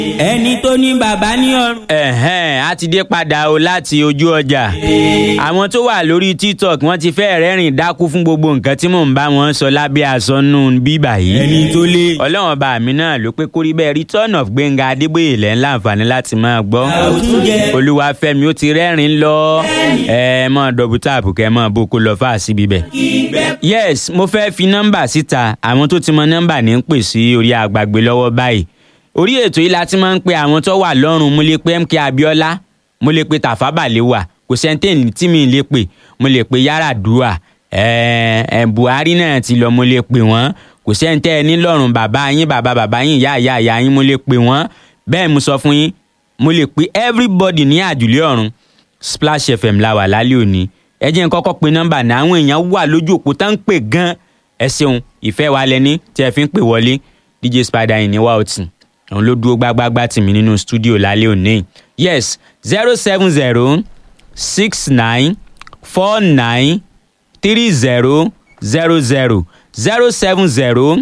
ẹni tó ní bàbá ní ọrùn. ẹ̀hẹ́n a ti dé padà o láti ojú ọjà àwọn tó wà lórí tiktok wọ́n ti fẹ́ rẹ́rìn dákú fún gbogbo nǹkan tí mò ń bá wọn sọ lábẹ́ àsọnù bíbà yìí ẹni tó lé. ọlọ́run ọba mi náà ló pé kórí bẹ́ẹ̀ return of gbẹ̀ngà adébóyè lẹ́ ń láǹfààní láti máa gbọ́ àwòtúnjẹ. olúwàfẹ́mi ó ti rẹ́rìn lọ ẹ mọ́ dọ̀bù táàpù kẹ́ mọ́ bó kó lọ fà síbi bẹ́ẹ̀ yes mo fẹ́ fi nọ́mbà síta àwọn tó ti mọ nọ́mbà ní ń pè sí orí àgbàgbé lọ́wọ́ báyìí orí ètò yìí la ti máa ń pe àwọn tó wà lọ́rùn mo lè pe mk abiola mo lè pe tafa balewa kò sẹ́ńtẹ́ẹ̀nì tí mi lè pè mo lè pe yaradua ẹ̀ẹ́ ẹ̀ buhari náà ti lọ mo lè pè wọ́n kò sẹ́ńtẹ́ẹ̀ni lọ́rùn bàbá yín bàbá bàbá yín ìyá ìyá ìyá yín mo lè pè wọ́n bẹ́ẹ̀ mo sọ fún yín mo lè pe everybody ní àjùlé ọ̀run splash fm la wà lálẹ́ òní ẹ jẹ́ n kọ́kọ́ pe nọ́mbà náà àwọn èèyàn wà lójú òpó tá ń pè gan ẹ ṣeun ìfẹ́ wa lẹ́ni tí ẹ fi ń pè wọlé dj spider yìí ní wáòtì òun ló dúró gbágbágbá tì mí nínú stúdíò lálẹ́ òní yes zero seven zero six nine four nine three zero zero zero zero seven zero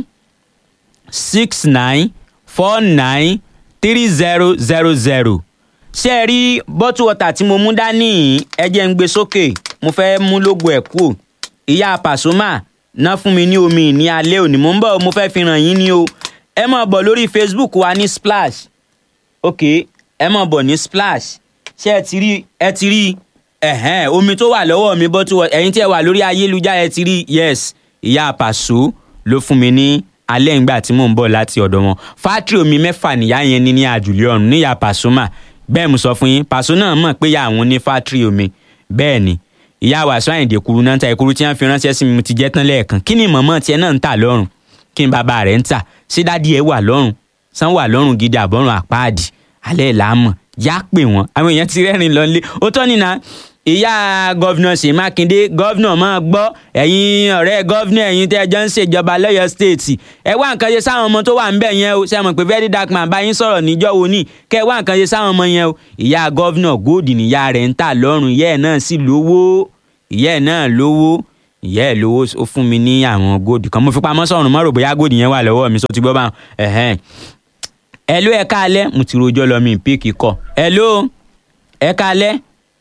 six nine four nine three zero zero zero ṣé ẹ rí bọ́tù wọ́tà tí mo mú dání yìí ẹ jẹ́ ń gbé sókè mo fẹ́ mú lógo ẹ̀ kú ìyá pàṣọmà ná fún mi ní omi ní alẹ́ òní mo ń bọ̀ mo fẹ́ fi ràn yín ní o ẹ máa bọ̀ lórí facebook wa ní splash ok ẹ máa bọ̀ ní splash ṣé ẹ ti rí ẹ ti rí ẹ̀hẹ́n omi tó wà lọ́wọ́ mi bọ́tù wọ́tà ẹ̀yin tí ẹ wà lórí ayélujára ẹ ti rí yes ìyá pàṣọ ló fún mi ní alẹ́ ìgbà tí mò ń bọ̀ láti ọ̀dọ̀ wọn fátírì omi mẹ́fà nìyá yẹn ní ní àjùlé ọ̀run níyà pàṣọmà bẹ́ẹ̀ mo sọ fún yín pàṣọ náà mọ̀ pé ìyá àwọn ní fátírì omi bẹ́ẹ̀ ni ìyá wàásù àyìndé kuru náà ń ta ìkuru tí wọ́n fi ránṣẹ́ sí mi mo ti jẹ́ tán lẹ́ẹ̀kan kí ni mọ̀mọ́ tiẹ̀ náà ń tà lọ́rùn kí ni bàbá rẹ̀ ń tà ṣé dádì ẹ̀ wà lọ́rùn sàn wà lọ́rùn gidi àbọ̀rùn àpáàdì alẹ́ làámọ̀ yá pè wọ́n àwọn èèyàn ti rẹ́rìn lọ nílé ó tọ́ nínà ìyá gọ́vnà ṣèyí mákindé gọ́vnà máa gbọ́ ẹ̀yin ọ̀rẹ́ gọ́vnà ẹ̀yin tẹ́ ẹ jọ ń ṣèjọba lọ́yọ̀ stéètì ẹ wá nǹkan ṣe sáwọn ọmọ tó wà ńbẹ̀ yẹn o ṣe mọ̀ pé very dark man bá yín sọ̀rọ̀ níjọ́ wo ní kẹ́ ẹ wá nǹkan ṣe sáwọn ọmọ yẹn o ìyá gọ́vnà góòdì níyà rẹ̀ ń tà lọ́rùn ìyá ẹ̀ náà sì lówó ìyá ẹ̀ náà lówó ìyá ẹ̀ lówó ó fún mi ní àwọn góòdì kan mo fi pamọ́ sọ̀rùn mọ́ rò bóyá góòdì yẹn wà lọ́wọ́ mi sọ ti gbọ́ bá ẹ̀hẹ́n ẹ ló ẹ káalẹ́ mo ti rojọ́ lọ mi píìkì kọ ẹ ló ẹ káalẹ́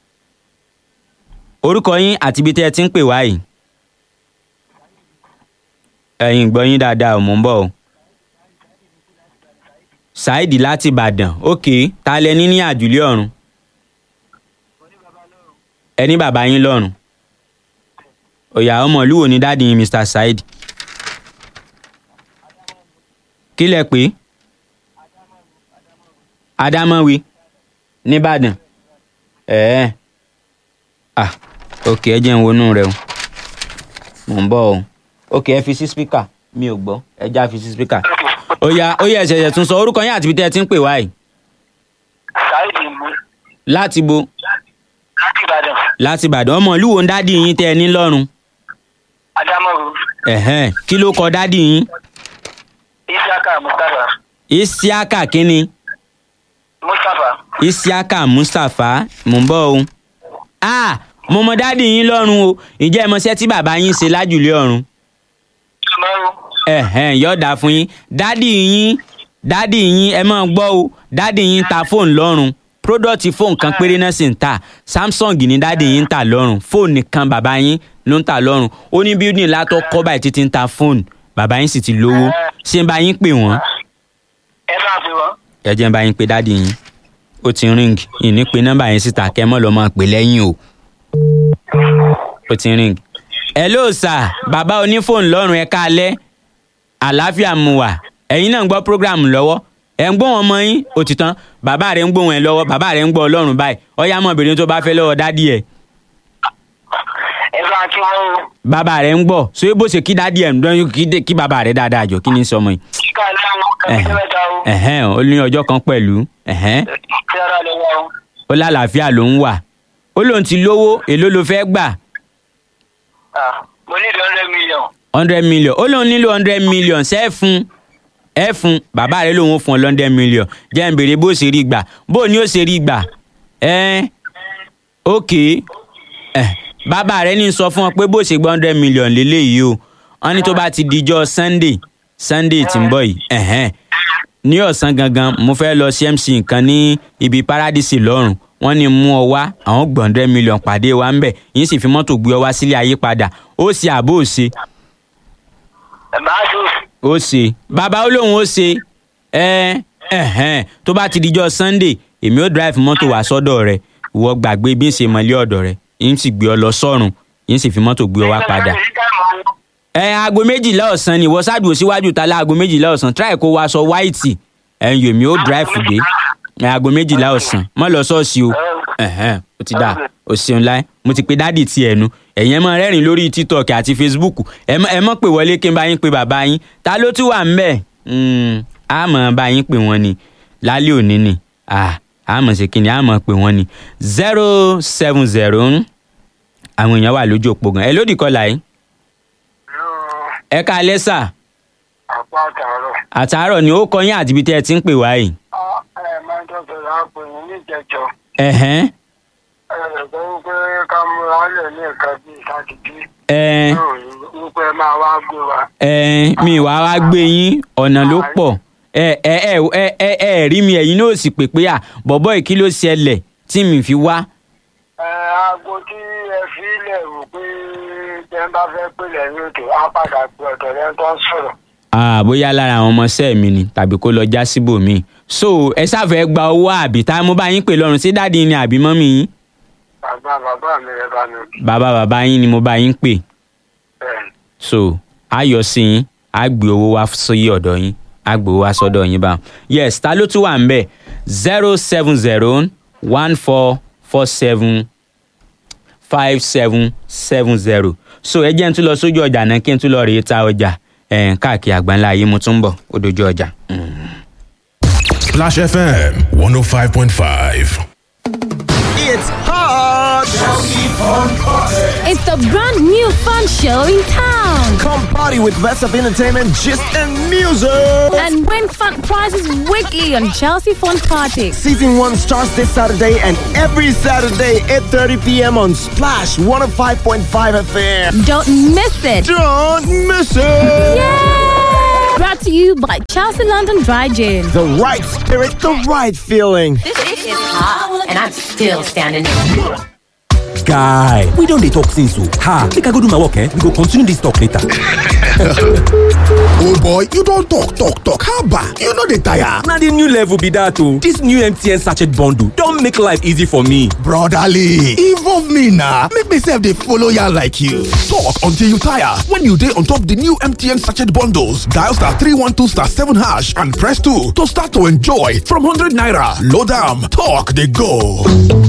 orúkọ yín àti ibi tẹ́ ẹ ti ń pè wá yìí. ẹ̀yin gbọ́ yín dáadáa ò mò ń bọ̀ o. ṣáìdì láti ìbàdàn ok ta lẹ ní ní àjùlé ọ̀run. ẹ ní bàbá yín lọ́run. òyà ọmọ ìlú wo ni dáàdi yín mr saheed. kí lẹ pé. adámọ́wé nìbàdàn. ẹ̀ẹ́ ah ok ẹ jẹ́ ń wọnú rẹ o mò ń bọ̀ o ok ẹ fi sí spíkà mi ò gbọ́ ẹ já fi sí spíkà ó yá ó yá ẹ̀ṣẹ̀ṣẹ̀ tún sọ orúkọ yín àti ibi tẹ́ ẹ ti ń pè wá yìí sáyidì mú láti bo láti ìbàdàn láti ìbàdàn ọmọ ìlú wo ń dádì yín tẹ́ ẹ ní lọ́rùn adámọ̀rú ẹ̀hẹ́n kí ló kọ dádì yín isiaka mustapha isiaka kínni mustapha isiaka mustapha mò ń bọ̀ o ah mo mọ dádì yín lọ́rùn o ǹjẹ́ ẹ mọṣẹ́ tí bàbá yín ṣe lájùlé ọ̀run mẹ́rù ẹ̀hẹ́n yọ̀ọ̀dà fún yín dádì yín dádì yín ẹ máa gbọ́ o dádì yín ta fóònù lọ́rùn pródọ̀tì fóònù kan péré náà sì ń tà samsung ní dádì yín ń tà lọ́rùn fóònù nìkan bàbá yín ló ń tà lọ́rùn ó ní bíúdì látọ̀ kọ́ báyìí títí ń ta fóònù bàbá yín sì ti lówó ṣé ń bá yín pè wọ́n ẹ bá fi wọn. ẹ jẹ́ ń bá yín pé dádì yín ó ti ring ìní pé nọ́mbà yín síta kẹ́ mọ́ lọ́ máa pè lẹ́yìn o ó ti ring hello sir bàbá onífóònù lọ́rùn ẹ káalẹ́ àlàáfíà mu wà ẹ̀yin náà ń gbọ́ program lọ́wọ́ ẹ̀ ń gbọ́ wọn mọ́ yín ó ti tán bàbá rẹ̀ ń gbọ́ wọn ẹ̀ lọ́wọ́ bàbá rẹ̀ ń gbọ́ ọlọ́run báyìí ọ̀yá mọ̀bìnrin tó bá fẹ́ lọ́wọ́ dádì ẹ̀ ẹ bá kí wọn o. bàbá rẹ̀ ń gbọ́ so bó ṣe kí dádì ẹ̀ ń dán kí dé- kí bàbá rẹ̀ dáadáa jọ kí ni sọmọ yìí kíkà lẹ́wọ̀n kẹ́kẹ́ mẹ́ta o. ẹ̀hẹ́n ó ní ọjọ́ kan pẹ̀lú ẹ̀hẹ́n kí ara lè wá o. ó lálàáfíà ló ń wà ó lóun ti lówó èló ló fẹ́ gbà Ah, mo ní ìdí hundred million. hundred million ó lóun nílò hundred million ṣe é fún ẹ fún bàbá rẹ lòun ó fún ọ hundred million jẹ́ ń béèrè bó ṣe rí gbà bó ni ó ṣe rí gbà ẹ ok ẹ bàbá rẹ ní sọ fún ọ pé bó ṣe gba hundred million lélẹ́yìí o wọ́n ní tó bá ti dijọ́ sunday sunday tí ń bọ̀ yìí ẹ̀hẹ́n ní ọ̀sán gangan mo fẹ́ lọ sí mc nǹkan ní ibi paradise lọ́rùn wọ́n ní mú ọ wá àwọn gbọ̀ndẹ́ mílíọ̀n pàdé wa ń bẹ̀ yín sì fi mọ́tò gbé ọ wá sílé ayé padà ó ṣe àbó ò ṣe ẹ máa ṣe ó ṣe bàbá ó lóun ó ṣe ẹ ẹhẹn tó bá ti dijọ́ sunday èmi ó drive mọ́tò wá sọ́dọ̀ rẹ ìwọ gbàgbé bí n ṣe mọ̀lé ọ̀dọ̀ rẹ yín sì gbé ọ lọ sọ́run yín sì fi mọ́tò gbé ọ wá padà ẹ aago méjìlá ọ̀sán ni ìwọ ṣáàdùn síwájú ta láago méjìlá ọ̀sán try kó wá aṣọ white ẹ̀yìn yòmí ó drive dé ẹ aago méjìlá ọ̀sán mọ́ lọ ṣọ́ọ̀ṣì o ẹ̀hẹ́n ó ti dà ó ṣeun láì mo ti pe dádì ti ẹ̀nu ẹ̀yin ẹ máa rẹ́rìn lórí tiktok àti facebook ẹ mọ́- ẹ mọ̀ pé wọlé kí n bá yín pe bàbá yín ta ló tún wà ń bẹ̀ á mọ̀ bá yín pè wọ́n ni lálẹ́ òní ni Ah, á mọ̀ ṣe kí ni á mọ̀ pè wọ́n ni zero seven zero àwọn èèyàn wà lójú òpó gan ẹ lódì kọlà yìí ẹ ká lẹ́sà àpá àtàrọ àtàárọ̀ ni ó kọ yín àti ibi tẹ́ ẹ ti ń pè wá yìí. ẹ máa ń tọ́jú láàpọ̀ yín níjẹjọ ẹ̀hẹ́n ẹ rẹ̀ gbọ́ wípé ká múra lẹ̀ ní nǹkan bíi sátidé ẹ̀ yóò rí wípé ẹ máa wá gbé wa. ẹ̀ mi wá wá gbé yín ọ̀nà ló pọ̀ ẹ ẹ ẹ ẹ ẹ ẹ rí mi ẹ̀yin náà sì pè pé à bọ̀bọ̀ yìí kí ló ṣẹlẹ̀ tí mi fi wá. ẹ aago tí ẹ fi lẹ̀ wò pé jẹ́ bá fẹ́ pè lẹ́yìn òkè á padà pé ọ̀dọ̀ rẹ̀ tó ń sọ̀rọ̀. Ah, bóyá lára àwọn ọmọọṣẹ́ mi ni tàbí kó lọ já síbòmíì so ẹ ṣàfẹ́ gba owó àbí tá mo bá yín pè lọ́rùn sí dáàdi ni àbí mọ́mì yín bàbá bàbá mi rẹ̀ bá mi kí bàbá bàbá yín ni mo bá yín pè bẹ́ẹ̀ so a yọ sí yín a gbé owó wá sí ọ̀dọ̀ yín a gbé owó wá sọ́dọ̀ yín bá yes ta ló tún wà ń bẹ̀ zero seven zero one four four seven five seven seven zero so ẹ jẹ́ n tún lọ sójú ọjà náà kí n tún lọ rèé ta ọjà ẹ̀ káàkiri àgbáńlá yìí mo tún ń bọ̀ ó dojú ọjà. Mm. Splash FM 105.5. It's hot! It's the brand new fun show in town. Come party with best of entertainment, gist, and music! And win fun prizes weekly on Chelsea Fun Party. Season 1 starts this Saturday and every Saturday, 8.30 p.m. on Splash 105.5 FM. Don't miss it. Don't miss it! Yay! Brought to you by Chelsea London Dry Gin. The right spirit, the right feeling. This is hot, and I'm still standing. guy we don dey talk since o ha make i go do my work eh we go continue this talk later. Oh boy, you don talk, talk, talk. How about you no dey tire? na the new level be that o this new mtn sachet bundle don make life easy for me. Brotherly, involve me na make me sef dey follow yarn like you. Talk until you tire when you dey on top the new MTN sachet bundles. Dial star 312 star 7 hash and press 2 to start to enjoy from 100 naira. Load am, talk dey go.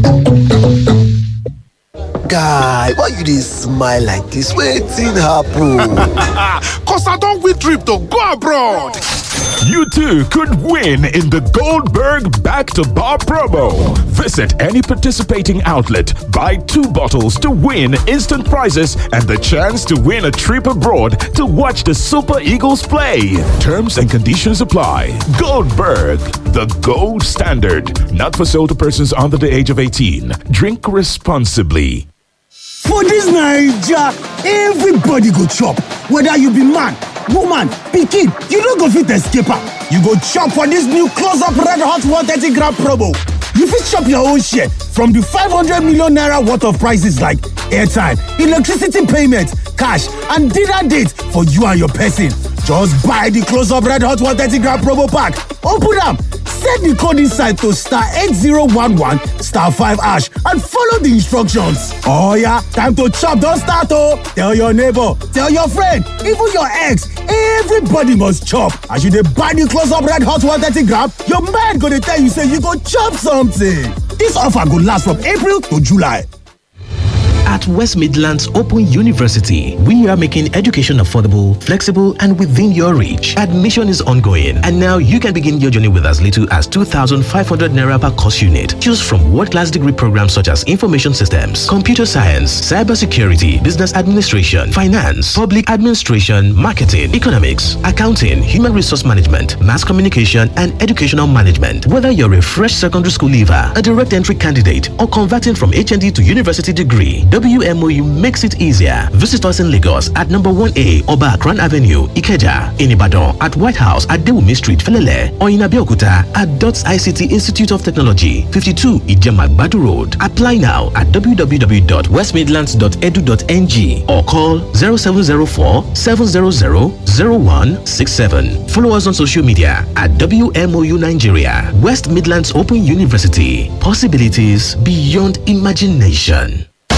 guy why you dey smile like dis wetin happen. Cause I don't win trip to go abroad. You too could win in the Goldberg Back to Bar promo. Visit any participating outlet, buy two bottles to win instant prizes and the chance to win a trip abroad to watch the Super Eagles play. Terms and conditions apply. Goldberg, the gold standard. Not for sale to persons under the age of 18. Drink responsibly. For dis Naija, everybody go chop, whether you be man, woman, pikin, you no go fit escape am. You go chop for dis new close up red hot 130 gram promo. You fit chop your own share from di 500 million naira worth of prices like airtime, electricity payment, cash and dinner date for you and your person. Just buy di close up red hot 130 gram promo pack, open am, set di code inside to star 8011 star 5 hash and follow di instructions. Oh yeah, time to chop don start oh! Tell your neighbor, tell your friend, even your ex, everybody must chop. As you dey buy di close up red hot 130 gram, your mind go dey tell you say you go chop something. Dis offer go last from April to July. At West Midlands Open University, we are making education affordable, flexible, and within your reach. Admission is ongoing, and now you can begin your journey with as little as 2,500 naira per course unit. Choose from world-class degree programs such as information systems, computer science, cybersecurity, business administration, finance, public administration, marketing, economics, accounting, human resource management, mass communication, and educational management. Whether you're a fresh secondary school leaver, a direct entry candidate, or converting from HND to university degree, WMOU makes it easier. Visit us in Lagos at number 1A Oba Akran Avenue, Ikeja, in Ibadan at White House at Dewumi Street, Felele, or in Abeokuta at DOTS ICT Institute of Technology, 52 Ijemagbadu Road. Apply now at www.westmidlands.edu.ng or call 0704 700 0167. Follow us on social media at WMOU Nigeria, West Midlands Open University. Possibilities beyond imagination.